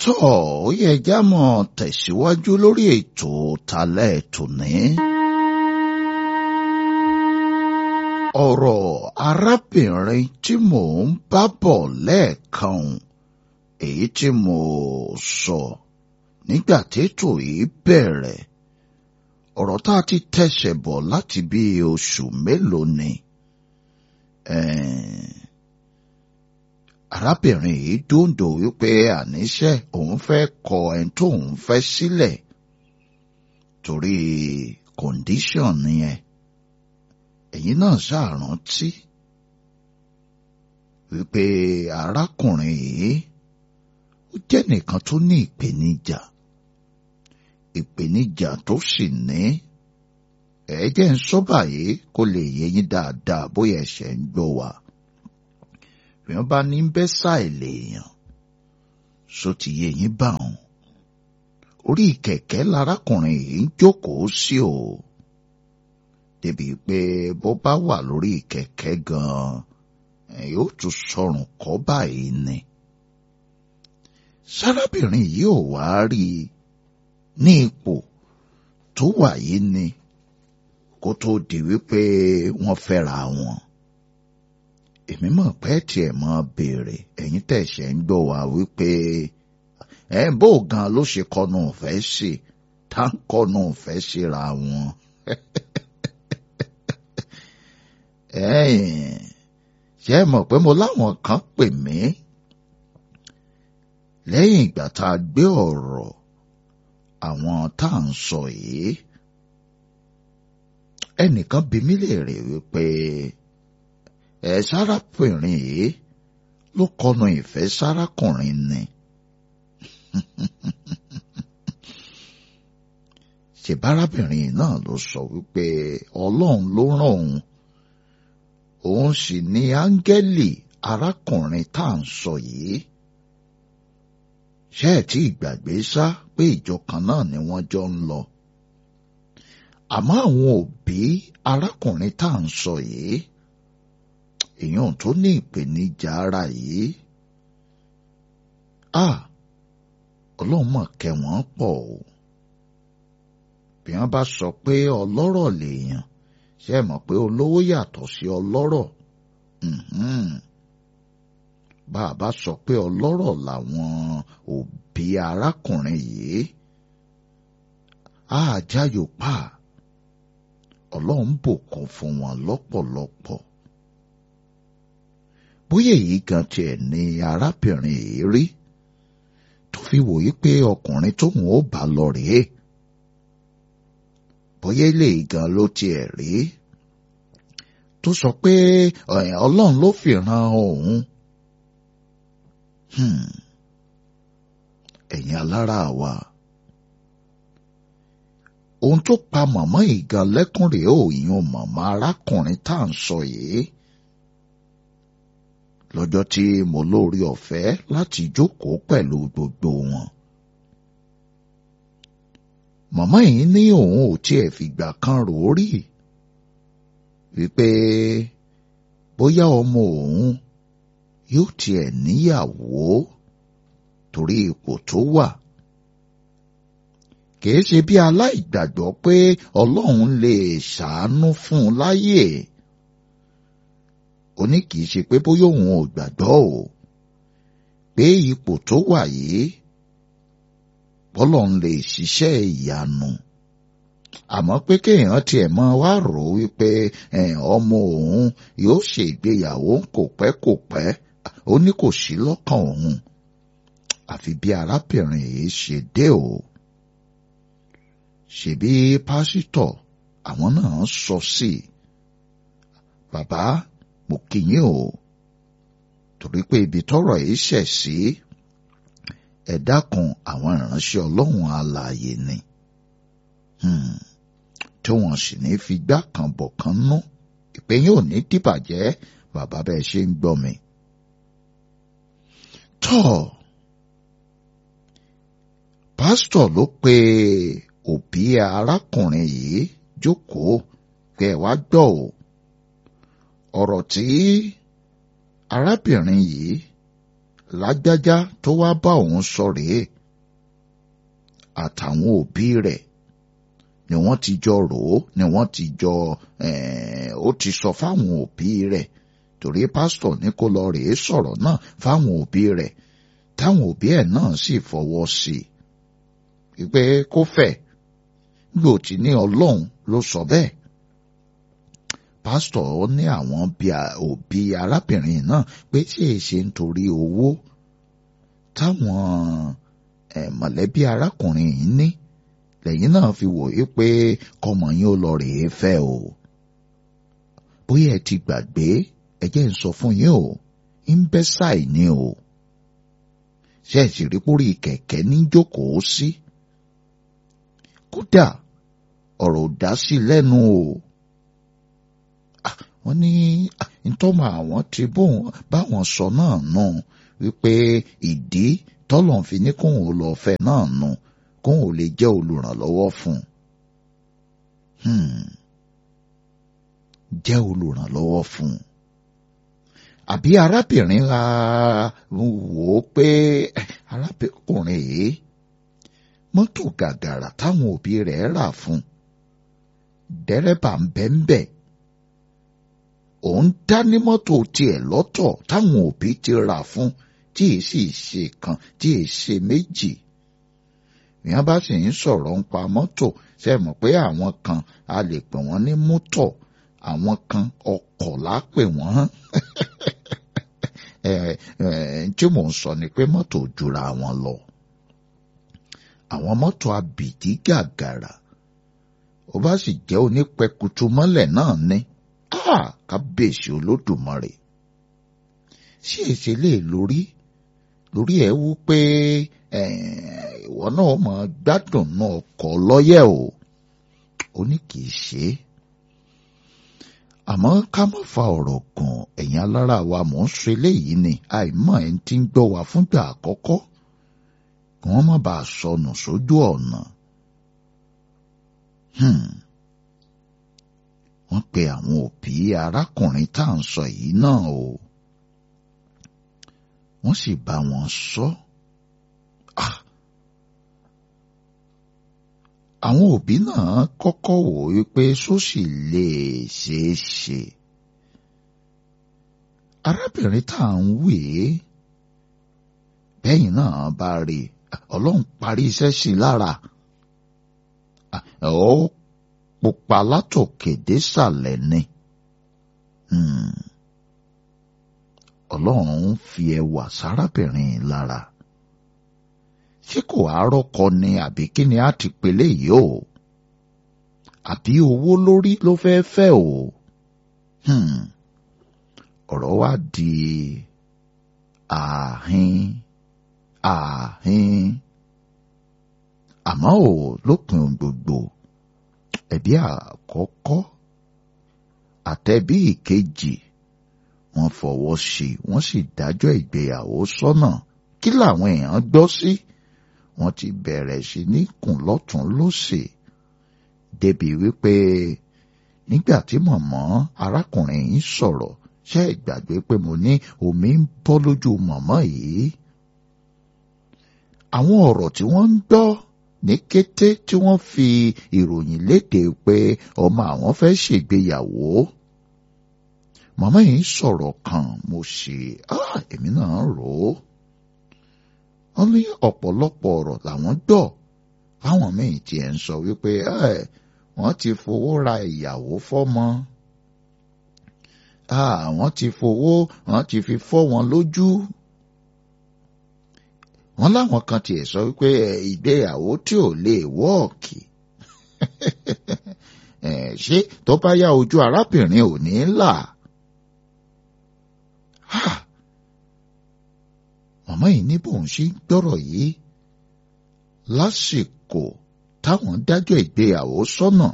tó ó yẹ já mọ́ tẹ̀síwájú lórí ètò talẹ́ tòní. ọ̀rọ̀ arábìnrin tí mò ń bá bọ̀ lẹ́ẹ̀kan èyí tí mo sọ nígbà tètò yìí bẹ̀rẹ̀ ọ̀rọ̀ tá a ti tẹ̀sẹ̀ bọ̀ láti bí oṣù mélòó ni. arábìnrin yìí dòǹdò wípé àníṣe òun fẹ́ kọ ẹni tó òun fẹ́ sílẹ̀ torí kọ̀ǹdíṣọ̀n nìyẹn ẹ̀yin náà ṣàrántí wípé arákùnrin yìí ó jẹ́ nìkan tó ní ìpèníjà ìpèníjà tó sì ní ẹ̀ẹ́jẹ̀ ń sọ báyìí kó lè yé yín dáadáa bóyá ẹ̀ṣẹ̀ ń gbọ́ wa bí wọ́n bá ní bẹ́ sáìlè èèyàn só ti yé yín bá wọn orí kẹ̀kẹ́ larákùnrin yìí ń jókòó sí o débi pé bó bá wà lórí kẹ̀kẹ́ gan-an yóò tún sọrùn kọ́ báyìí ni sárábìnrin yìí ò wá rí i ní ipò tó wà yìí ni kó tó di wípé wọ́n fẹ́ra wọn èmi mọ̀ pé tiẹ̀ mọ́ béèrè ẹ̀yin tẹ̀sẹ̀ ń gbọ́ wá wípé ẹ̀ bó gan ló ṣe kọnu ọ̀fẹ́ sí tá ń kọnu ọ̀fẹ́ síra wọn. ṣé ẹ mọ̀ pé mo láwọn kan pè mí lẹ́yìn ìgbà tá a gbé ọ̀rọ̀ àwọn tá à ń sọ yìí ẹnìkan bi mí léèrè wípé ẹ sárábìnrin yìí ló kọnu ìfẹ́ sárákùnrin ni. ṣèbárábìnrin náà ló sọ wípé ọlọ́run ló rán òun òun sì ni áńgẹ́lì arákùnrin tá à ń sọ yìí ṣé ẹ tí ìgbàgbé sá pé ìjọ kan náà ni wọ́n jọ ń lọ àmọ́ àwọn òbí arákùnrin tá à ń sọ yìí èèyàn tó ní ìpèníjà ara yìí a ọlọ́run mọ̀ kẹ́ wọ́n pọ̀ o bí wọ́n bá sọ pé ọlọ́rọ̀ lèèyàn ṣé ẹ mọ̀ pé olówó yàtọ̀ sí ọlọ́rọ̀ bá a bá sọ pé ọlọ́rọ̀ làwọn òbí arákùnrin yìí á jáyò pa ọlọ́run bùkún fún wọn lọ́pọ̀lọpọ̀ bóyá èyí gan tiẹ̀ ni arábìnrin yìí rí tó fi wòye pé ọkùnrin tóun ó bá lọ rèé bóyá ilé gan ló tiẹ̀ rí tó sọ pé ọlọ́run ló fi ran òun ẹ̀yin alára wa ohun tó pa màmá ìgan lẹ́kùn rèé òyìn màmá arákùnrin tá à ń sọ yìí lọ́jọ́ tí mo lórí ọ̀fẹ́ láti jókòó pẹ̀lú gbogbo wọn. màmá yìí ní òun ò tiẹ̀ fìgbà kan rò ó rí wípé bóyá ọmọ òun yóò tiẹ̀ níyàwó torí ipò tó wà. kìí ṣe bí aláìgbàgbọ́ pé ọlọ́run lè ṣàánú fún un láyè ó ní kìí ṣe pé bóyá òun ò gbàgbọ́ o pé ipò tó wà yìí bọ́lọ̀ ń lè ṣiṣẹ́ ìyanu àmọ́ pé kéèyàn tiẹ̀ mọ́ wá rò ó wípé ọmọ òun yóò ṣègbéyàwó kò pẹ́ kò pẹ́ ó ní kò sí lọ́kàn òun àfi bí arábìnrin yìí ṣe dé o ṣebí pásítọ̀ àwọn náà sọ sí i bàbá mo kí yín o torí pé ibi tọ́rọ̀ yìí ṣẹ̀ sí ẹ dákun àwọn ìránṣẹ́ Ọlọ́run alààyè ni tí wọ́n sì ní fi gbá kan bọ̀ kan nú ìpè yín ò ní dìbàjẹ́ bàbá bẹ́ẹ̀ ṣe ń gbọ́ mi. tọ́ pásítọ̀ ló pe òbí arákùnrin yìí jókòó pé ẹ wá gbọ́ o ọ̀rọ̀ tí arábìnrin yìí lágbájá tó wá bá òun sọ rèé àtàwọn òbí rẹ̀ ni wọ́n ti jọ rò ó ni wọ́n ti jọ ó ti sọ fáwọn òbí rẹ̀ torí pásítọ̀ ní kó lọ rèé sọ̀rọ̀ náà fáwọn òbí rẹ̀ táwọn òbí ẹ̀ náà sì fọwọ́ sí i wípé kó fẹ́ gbò tí ní ọlọ́run ló sọ bẹ́ẹ̀ pásítọ̀ ní àwọn òbí arábìnrin náà pé tí èyí ṣe nítorí owó táwọn mọ̀lẹ́bí arákùnrin yìí ní lẹ́yìn náà fi wò yí pé kọmọ yín ó lọ rèé fẹ́ o bóyá ẹ ti gbàgbé ẹ jẹ́ ń sọ fún yín o ń bẹ́ sáì ní o ṣe é sì rí pórí kẹ̀kẹ́ ní jókòó sí kódà ọ̀rọ̀ ò dá sí lẹ́nu o wọ́n ní ntọ́mọ àwọn ti bóun báwọn sọ náà nù wípé ìdí tọ́lọ̀ fi ní kóun ò lọ fẹ́ náà nù kóun ò lè jẹ́ olùrànlọ́wọ́ fún un jẹ́ olùrànlọ́wọ́ fún un àbí arábìnrin la wò ó pé arábìnrin yìí mọ́tò gàgàrà táwọn òbí rẹ̀ rà fún dẹ́rẹ́bà ń bẹ́ ń bẹ̀ òun dá ní mọ́tò tiẹ̀ lọ́tọ̀ táwọn òbí ti rà fún tí èyí sì ṣe kan tí èyí ṣe méjì ìyẹn bá sì ń sọ̀rọ̀ ń pa mọ́tò ṣe mọ̀ pé àwọn kan a lè pè wọ́n ní mútọ̀ àwọn kan ọkọ̀ lápè wọ́n tí mò ń sọ ni pé mọ́tò jura wọn lọ àwọn mọ́tò abìdí gàgàrà ó bá sì jẹ́ onípẹkutu mọ́lẹ̀ náà ní kábíyèsí olódùmarè ṣé èsì lè lórí lórí ẹ̀ wú pé ìwọ náà mọ̀ gbádùn náà ọkọ̀ lọ́yẹ̀ o ó ní kì í ṣe é àmọ́ ká má fa ọ̀rọ̀ gùn ẹ̀yin alára wa mò ń sọ eléyìí ni àìmọ̀ ẹ̀ ń ti ń gbọ́ wa fúngbà àkọ́kọ́ kí wọ́n má bàa sọnù sójú ọ̀nà. wọ́n pe àwọn òbí arákùnrin tá à ń sọ yìí náà o wọ́n sì bá wọn sọ. àwọn òbí náà kọ́kọ́ wò wípé sósì lè ṣeé ṣe. arábìnrin tá à ń wè é bẹ́yìn náà bá rí ọlọ́run parí iṣẹ́ sí i lára ó pupa látòkè désàlẹ̀ ni ọlọ́run fi ẹwà sárábìnrin lára ṣé kò àárọ̀kọ ni àbí kí ni a ti pèlè yìí o àbí owó lórí ló fẹ́ fẹ́ o ọ̀rọ̀ wa di ààhin ààhin àmọ́ ò lópin ohun gbogbo ẹ̀bí àkọ́kọ́ àtẹ̀bí ìkejì wọ́n fọwọ́ sí wọ́n sì dájọ́ ìgbéyàwó sọ́nà kí làwọn èèyàn gbọ́ sí wọ́n ti bẹ̀rẹ̀ sí ní kùn lọ́tún lósì débi wípé nígbà tí mọ̀mọ́ arákùnrin yìí sọ̀rọ̀ ṣe ìgbàgbé pé mo ní omi ń bọ́ lójú mọ̀mọ́ yìí àwọn ọ̀rọ̀ tí wọ́n ń gbọ́ ní kété tí wọ́n fi ìròyìn léde pé ọmọ àwọn fẹ́ ṣègbéyàwó màmá yìí sọ̀rọ̀ kan mo ṣe èmi náà rò ó wọ́n ní ọ̀pọ̀lọpọ̀ ọ̀rọ̀ làwọn gbọ́ láwọn míì tiẹ̀ ń sọ wípé wọ́n ti fowó ra ìyàwó fọ́mọ àwọn ti fowó wọ́n ti fi fọ́ wọn lójú wọ́n láwọn kan tiẹ̀ sọ wípé ìgbéyàwó tí ò lè wọ́ọ̀kì ṣé tó bá yá ojú arábìnrin ò ní là màmá yìí ní bóun ṣe ń gbọ́rọ̀ yìí lásìkò táwọn dájọ́ ìgbéyàwó sọ́nà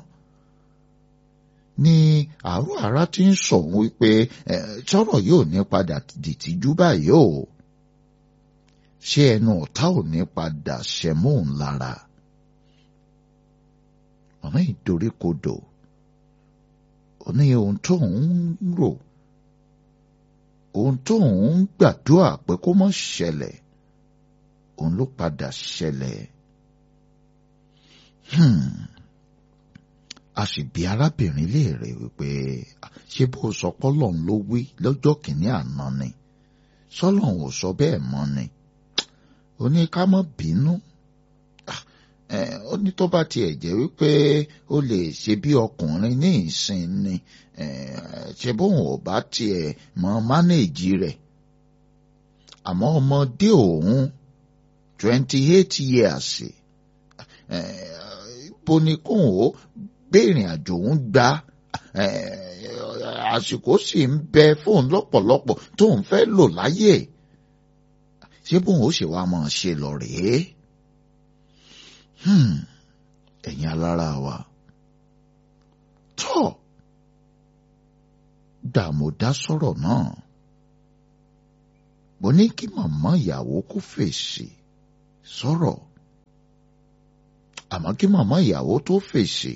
ní àárọ̀ ara ti ń sọ òun wípé sọ̀rọ̀ yóò ní padà dìtìjú báyìí o ṣé ẹnu ọ̀tá ò ní padà ṣẹ̀móhùn lára màmá yìí dorí kodò ó ní ohun tó ń rò ohun tó ń gbàdúrà pé kó má ṣẹlẹ̀ òun ló padà ṣẹlẹ̀. a sì bi arábìnrin léèrè wípé ṣé bó sọ pọ́lọ́n ló wí lọ́jọ́ kìíní àná ni sọ́lọ́n ò sọ bẹ́ẹ̀ mọ́ ni ó ní ká má bínú ó ní tó bá tiẹ̀ jẹ́ wípé ó lè ṣe bí ọkùnrin ní ìsìn ni ṣe bóun ò bá tiẹ̀ mọ mánéèjì rẹ̀ àmọ́ ọmọdé òun twenty eight years bó ni kóun ó gbèrìn àjò òun gba àsìkò sì ń bẹ fóun lọ́pọ̀lọpọ̀ tóun fẹ́ lò láyè ṣé bóun ó ṣe wá máa ṣe lọ rèé ẹ̀yin alára wa tọ́ dààmúdá sọ̀rọ̀ náà mo ní kí màmá ìyàwó kó fèsì sọ̀rọ̀ àmọ́ kí màmá ìyàwó tó fèsì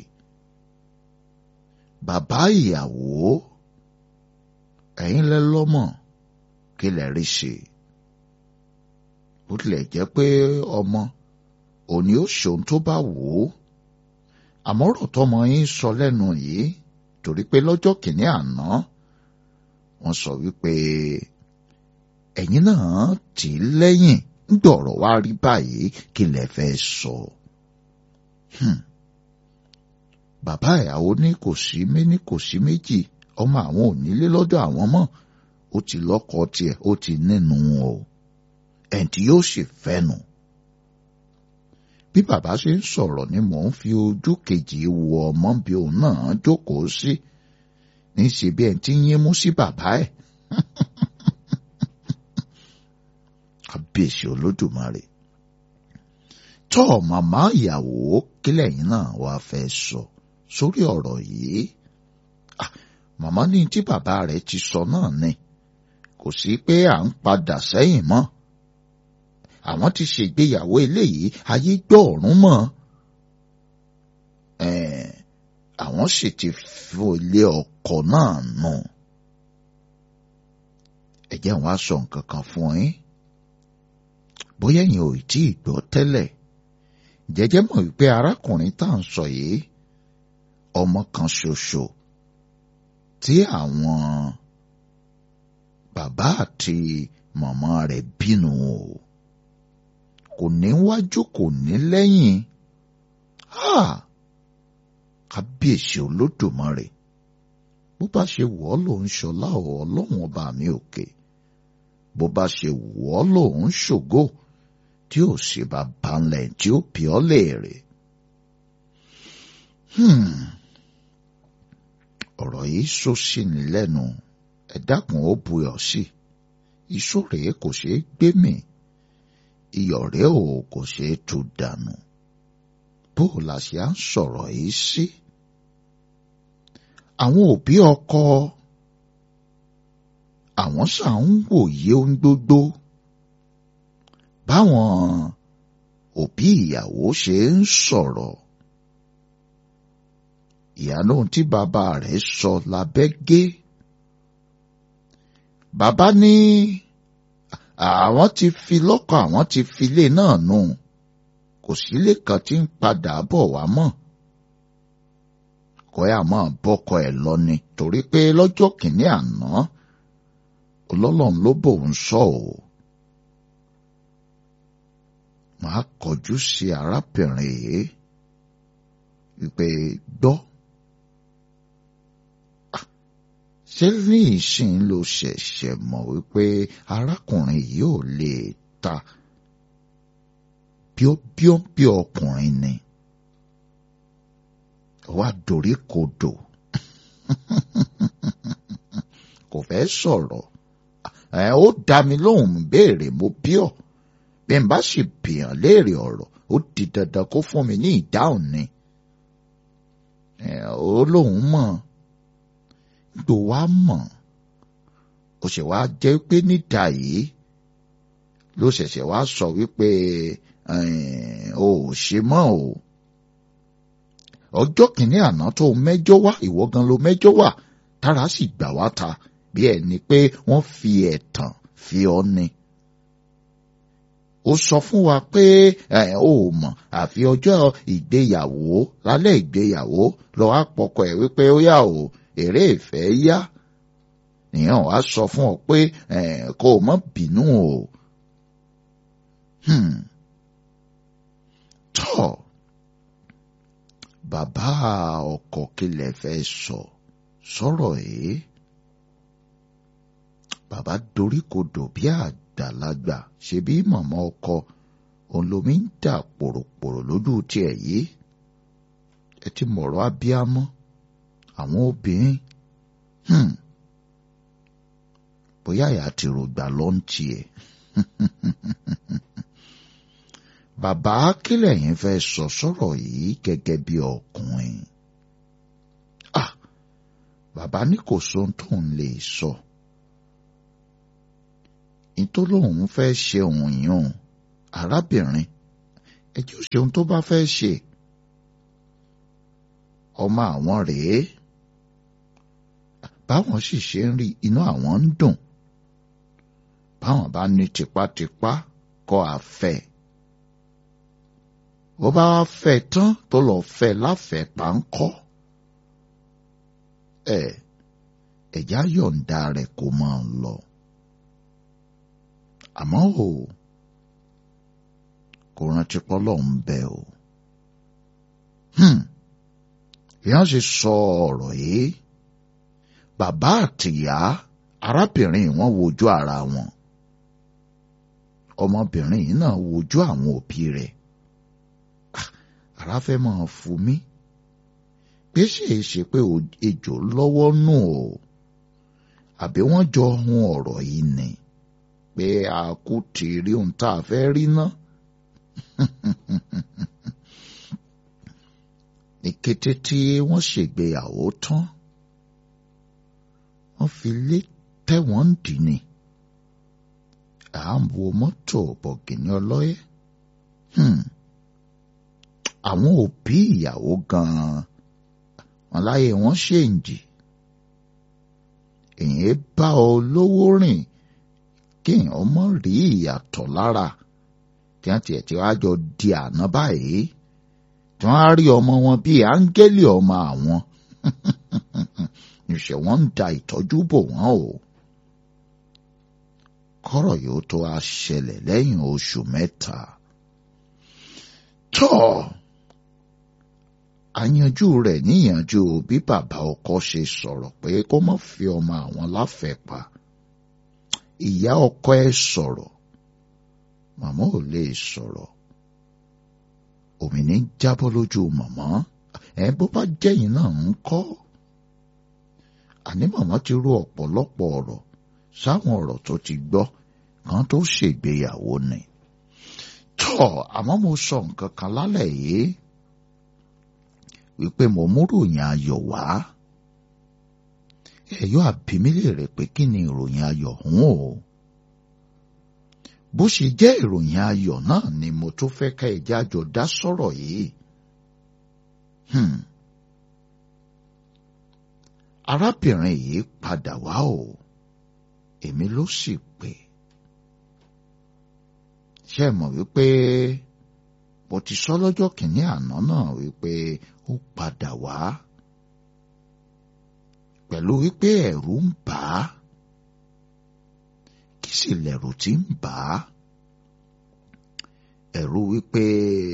bàbá ìyàwó ẹ̀yin lẹ lọ́mọ kí lẹ rí ṣe bó tilẹ̀ jẹ́ pé ọmọ òní ó ṣòun tó bá wò ó àmọ́ ọ̀rọ̀ tọmọ yín sọ lẹ́nu yìí torí pé lọ́jọ́ kìíní àná wọ́n sọ wípé ẹ̀yin náà tì í lẹ́yìn ń dọ̀rọ̀ wá rí báyìí kí lẹ fẹ́ sọ. bàbá ìyàwó ní kò sí méní kò sí méjì ọmọ àwọn ò nílé lọ́dọ̀ àwọn mọ́ ó ti lọ́kọ tiẹ̀ ó ti nínú o ẹ̀ tí yóò sì fẹ́nu bí bàbá ṣe ń sọ̀rọ̀ ni mò ń fi ojú kejì wo ọmọ bí òun náà jókòó sí níṣẹ́ bí ẹni tí ń yín mú sí bàbá ẹ̀. kábíyèsí olódùmarè tọ́ màmá ìyàwó kílẹ̀ yín náà wàá fẹ́ sọ sórí ọ̀rọ̀ yìí màmá ní tí bàbá rẹ̀ ti sọ náà ni kò sí pé à ń padà sẹ́yìn mọ́ àwọn ti ṣègbéyàwó eléyìí ayé gbọ́ ọ̀run mọ́ àwọn sì ti fòlé ọkọ náà nù ẹ jẹ́ wọn á sọ nǹkan kan fún yín bóyá ẹ̀yin ò tí ì gbọ́ tẹ́lẹ̀ jẹ́jẹ́ mọ̀ wípé arákùnrin tá à ń sọ yìí ọmọ kan ṣoṣo tí àwọn bàbá àti màmá rẹ̀ bínú o kò ní wájú kò ní lẹ́yìn kábíyèsí olódùmarè bó bá ṣe wọ́ lòun ṣọlá ọlọ́run ọba mi òkè bó bá ṣe wọ́ lòun ṣògo tí ò sì bá balẹ̀ tí ó bí ọ́ léèrè. ọ̀rọ̀ yìí sọ sí ni lẹ́nu ẹ dákun ó buyọ̀ sí iṣó rèé kò ṣeé gbé mì iyọ̀ rẹ̀ ò kò ṣeé tú dànù bó la ṣe à ń sọ̀rọ̀ yìí sí. àwọn òbí ọkọ àwọn ṣà ń wòye ohun gbogbo báwọn òbí ìyàwó ṣe ń sọ̀rọ̀ ìyànà tí bàbá rẹ̀ sọ lábẹ́ gé bàbá ní àwọn ti fi lọ́kọ̀ àwọn ti fi ilé náà nù kò sílé kan tí ń padà bọ̀ wá mọ́ kọ́ ẹ̀ àmọ́ bọ́kọ ẹ̀ lọ ni torí pé lọ́jọ́ kìíní àná ọlọ́lọ́run ló bòun sọ ò màá kọjú sí arábìnrin yìí wípé gbọ́ ṣé ní ìsìn ló ṣẹ̀ṣẹ̀ mọ̀ wípé arákùnrin yìí ò lè ta bíọ́bíọ́ bí ọkùnrin ni wá dorí kodò kò fẹ́ sọ̀rọ̀ ẹ ó dá mi lóhùn béèrè mo bí ọ bí n bá sì bìyàn léèrè ọ̀rọ̀ ó di dandan kó fún mi ní ìdáhùn ni ẹ ó lóhùn mọ̀ gbò wá mọ̀ ó ṣe wá jẹ́ pé níta yìí ló ṣẹ̀ṣẹ̀ wá sọ wípé o ò ṣe mọ́ o ọjọ́ kìíní àná tó mẹ́jọ wá ìwọ gan ló mẹ́jọ wá tára sì gbà wá ta bí ẹni pé wọ́n fi ẹ̀tàn fi ọ́ ni. ó sọ fún wa pé ẹ ò mọ̀ àfi ọjọ́ ìgbéyàwó lálẹ́ ìgbéyàwó lọ á pọkọ ẹ̀ wípé ó yà ó èrè ìfẹ́ yá nìyẹn wàá sọ fún ọ pé ẹ kó o má bínú o. Hmm. tọ́ bàbá ọkọ kílẹ̀ fẹ́ sọ sọ̀rọ̀ yìí bàbá doríkodò bí àgbàlagbà ṣe bí màmá ọkọ òun lomi ń dà pòròpòrò lójú tiẹ̀ yìí ẹ ti mọ̀rọ̀ abíámọ àwọn obìnrin hmm. bóyá àyà ti rògbà ló ń tiẹ̀ bàbá kílẹ̀ yín fẹ́ sọ sọ̀rọ̀ yìí gẹ́gẹ́ bí ọkùnrin ah bàbá ní kò sóhun tóun lè sọ ìtòlóhùn fẹ́ ṣe òun yàn arábìnrin ẹjọ́ ṣe ohun tó bá fẹ́ ṣe ọmọ àwọn rèé báwọn sì ṣe ń rí inú àwọn ń dùn báwọn bá ní tipátipá kọ́ àfẹ́ bó bá wá fẹ́ tán tó lọ fẹ́ láfẹ̀ẹ́ páńkọ́ ẹ ẹ̀já yọ̀ǹda rẹ̀ kó máa lọ àmọ́ o kò rántí pọ́lọ́ ń bẹ o ìyá ṣe sọ ọ̀rọ̀ yìí bàbá àtìyá arábìnrin wọn wojú ara wọn ọmọbìnrin yìí náà wojú àwọn òbí rẹ̀ ara fẹ́ máa fún mi pé ṣèé ṣe pé ejò lọ́wọ́ nù o àbí wọ́n jọ hun ọ̀rọ̀ yìí ni pé a kú ti rí ohun tá a fẹ́ rí ná. ní kété tí wọ́n ṣègbéyàwó tán wọ́n fi lé tẹ̀wọ̀n dì ní à ń wo mọ́tò bọ̀gìnì ọlọ́yẹ. àwọn òbí ìyàwó gan-an wọn láyé wọn ṣèǹjì èyí bá ọ lówó rìn kéèyàn mọ̀ rí ìyàtọ̀ lára tí wọ́n tiẹ̀ ti wá jọ di àná báyìí tí wọ́n á rí ọmọ wọn bíi áńgẹ́lì ọmọ àwọn níṣẹ́ wọ́n ń da ìtọ́jú bò wọ́n o kọ́rọ̀ yóò tó a ṣẹlẹ̀ lẹ́yìn oṣù mẹ́ta tọ́ àyanjú rẹ̀ níyànjú bí bàbá ọkọ ṣe sọ̀rọ̀ pé kó má fi ọmọ àwọn láfẹ̀ẹ́ pa ìyá ọkọ ẹ sọ̀rọ̀ màmá ò lè sọ̀rọ̀ òmìnir jábọ́ lójú màmá ẹ bó bá jẹ́yìn náà ń kọ́ àní màmá ti rú ọ̀pọ̀lọpọ̀ ọ̀rọ̀ sáwọn ọ̀rọ̀ tó ti gbọ́ kan tó ṣègbéyàwó ni tọ́ àmọ́ mo sọ nǹkan kan lálẹ́ yìí wípé mo múròyìn ayọ̀ wá ẹ̀yọ́ àbímílẹ̀ rẹ̀ pé kí ni ìròyìn ayọ̀ ọ̀hún o bó ṣe jẹ́ ìròyìn ayọ̀ náà ni mo tó fẹ́ ká ẹja jọ dá sọ̀rọ̀ yìí arábìnrin yìí padà wá o èmi ló sì pè ṣe mọ̀ wípé mo ti sọ lọ́jọ́ kìíní àná náà wípé ó padà wá pẹ̀lú wípé ẹ̀rù ń bà á kí sì lẹ̀rù tí ń bà á ẹ̀rù wípé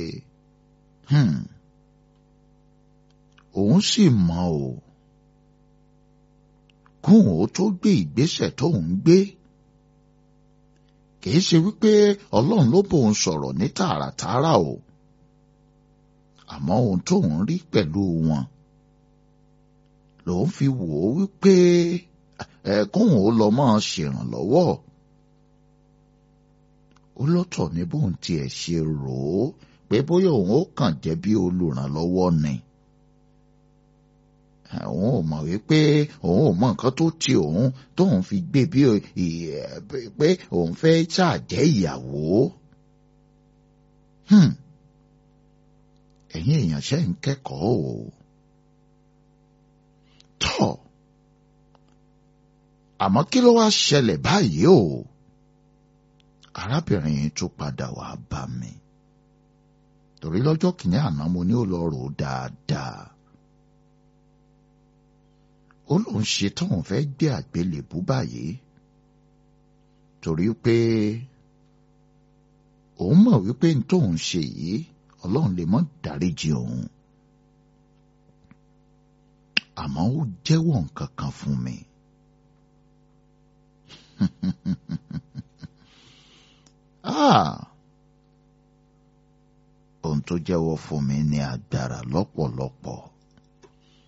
òun sì mọ̀ o kóun ó tó gbé ìgbésẹ̀ tóun gbé kìí ṣe wípé ọlọ́run ló bóun sọ̀rọ̀ ní tààràtààrà o àmọ́ ohun tóun rí pẹ̀lú wọn lòun fi wò ó wípé ẹ kóun ó lọ máa ṣèrànlọ́wọ́ ó lọ́tọ̀ ní bóun tiẹ̀ ṣe rò ó pé bóyá òun ó kàn jẹ́ bí olùrànlọ́wọ́ ni òun ò mọ̀ wípé òun ò mọ nǹkan tó ti òun tóun fi gbé bí pé òun fẹ́ ṣàjẹ́ ìyàwó. ẹ̀yin èèyàn ṣe ń kẹ́kọ̀ọ́ o. tọ́ àmọ́ kí ló wá ṣẹlẹ̀ báyìí o arábìnrin yìí tún padà wá bá mi torí lọ́jọ́ kìíní àná mo ní ó lọ rò ó dáadáa ó lóun ṣe tóun fẹ́ gbé àgbélébú báyìí torí pé òun mọ̀ wípé n tóun ṣe yìí ọlọ́run lè mọ́ dáríjì òun àmọ́ ó jẹ́wọ́ nǹkan kan fún mi. ah ohun tó jẹ́wọ́ fún mi ní agbára lọ́pọ̀lọpọ̀